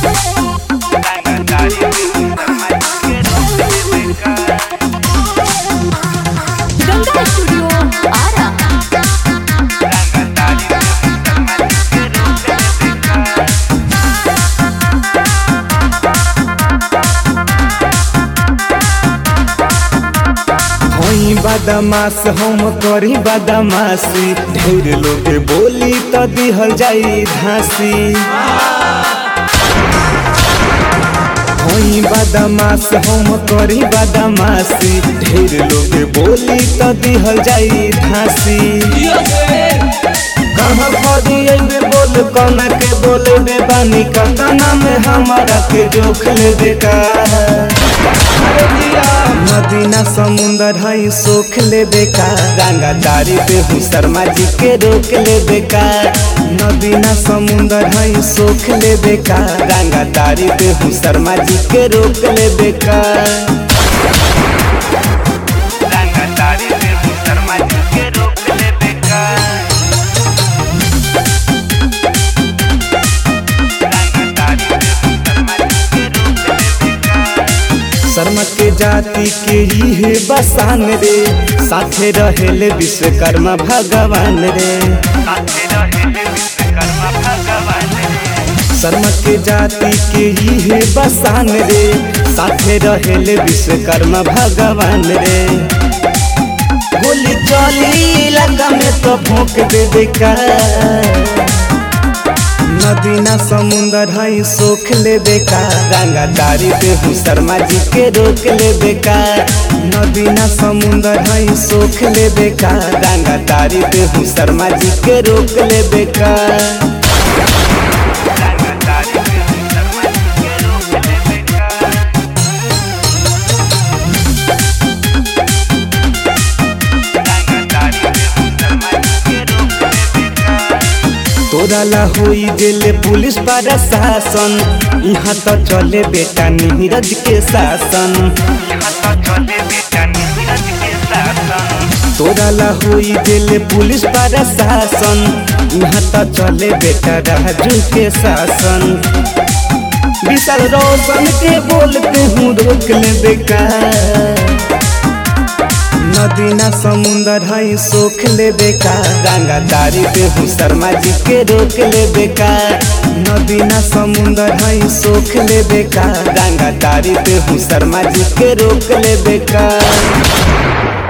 Ganga studio Ara हई बदमाश हम करी बदमाशी ढेर लोग बोली त दिहल जाई धासी हई बदमाश हम करी बदमाशी ढेर लोग बोली त दिहल जाई धासी कहाँ फरी अइबे बोल कौना के बोले बे बानी कतना में हमारा के जोख ले बेका नदीना समुंदर हई सोख ले बेका गंगा तारी पे हूँ शर्मा जी के रोक ले बेका नदीना समुंदर हई सोख ले बेका गंगा तारी पे हूँ शर्मा जी के रोक ले बेका शर्मा के जाति के ही है बसान रे साथे रहेले विश्वकर्मा भगवान रे शर्मा के जाति के ही है बसान रे साथे रहेले विश्वकर्मा भगवान रे गोली चली इलाका में तो भोंक दे बेका नदीना समुंदर हई सोख ले बेका गंगा तारी पे हूँ शर्मा जी के रोक ले बेका नदीना समुंदर हई सोख ले बेका गंगा तारी पे हूँ शर्मा जी के रोक ले बेका तोरा ला होई गेले पुलिस प्रशासन यहाँ तो चले बेटा नीरज के शासन तोरा ला होई गेले पुलिस प्रशासन यहाँ तो चले बेटा राजू के शासन विशाल रोशन के बोलते हूँ रोक ले बेकार नदीना समुंदर हई सोख ले बेका गंगा तारी पे हूँ शर्मा जी के रोक ले बेका नदीना समुंदर हई सोख ले बेका गंगा तारी पे हूँ शर्मा जी के रोक ले बेका